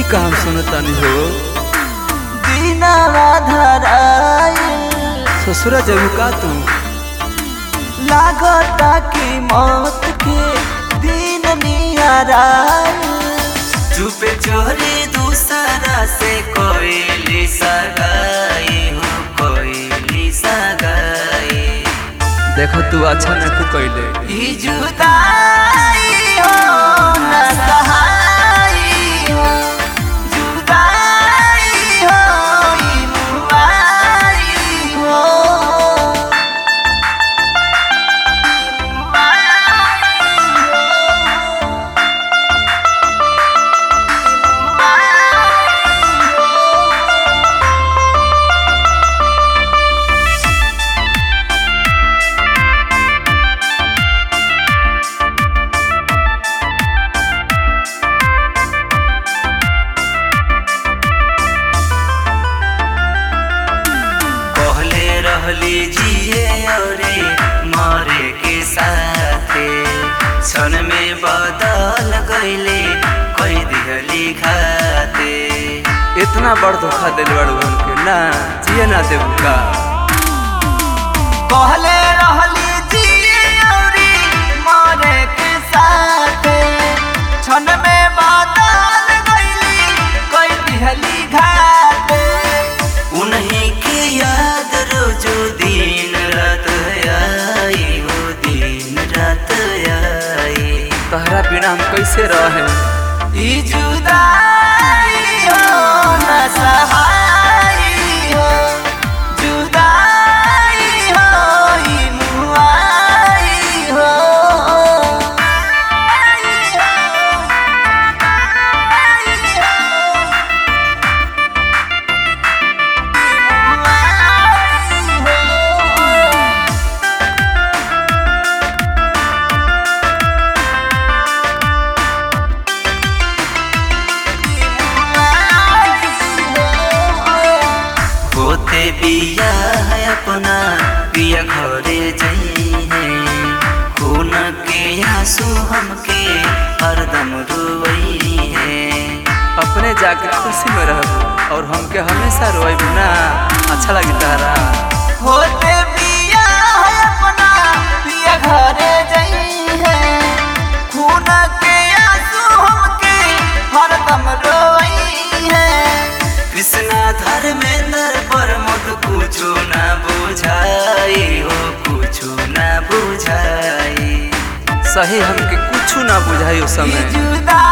काम सुनतानी हो दिनवा धराइल ससुरा जबू का तू लागता कि मौत के दिन निहराइल चुपे चोरी दूसरा से कोई सगाई हो कोई सगाई देखो तू अच्छा नहीं कैले ई जुदाई हो न सहाई हो जुदाई हो ई मुआई हो ई मुआई हो पहले रहली जिए औरे मरे के साथे क्षण में बदल गईले कई दिहली खाते इतना बड़ धोखा दिल बड़ के ना जिए ना देबू का कहले रहली जिए औरी मरे के साथे क्षण में बदल गईली कोई दिहली घाटे उन्हीं के याद रोजो दिन रात आई हो दिन रात आई तहरा बिना हम कैसे रहे ई जुदाई हो न सहाई हो जुदाई हो ई मुआई हो होते बिया है अपना पिया घरे जइहे खून के आंसू हमके हरदम रोई है अपने जाके खुशी में रह और हमके हमेशा रोएब ना अच्छा लगी तारा होते बिया है अपना पिया घरे जई है खून के आंसू हमके हरदम रोई है कृष्णा धर्मेंद्र पर मत कुछो ना बुझाई हो कुछो ना बुझाई सही हमके कुछ ना बुझाई उस ई समय जुदा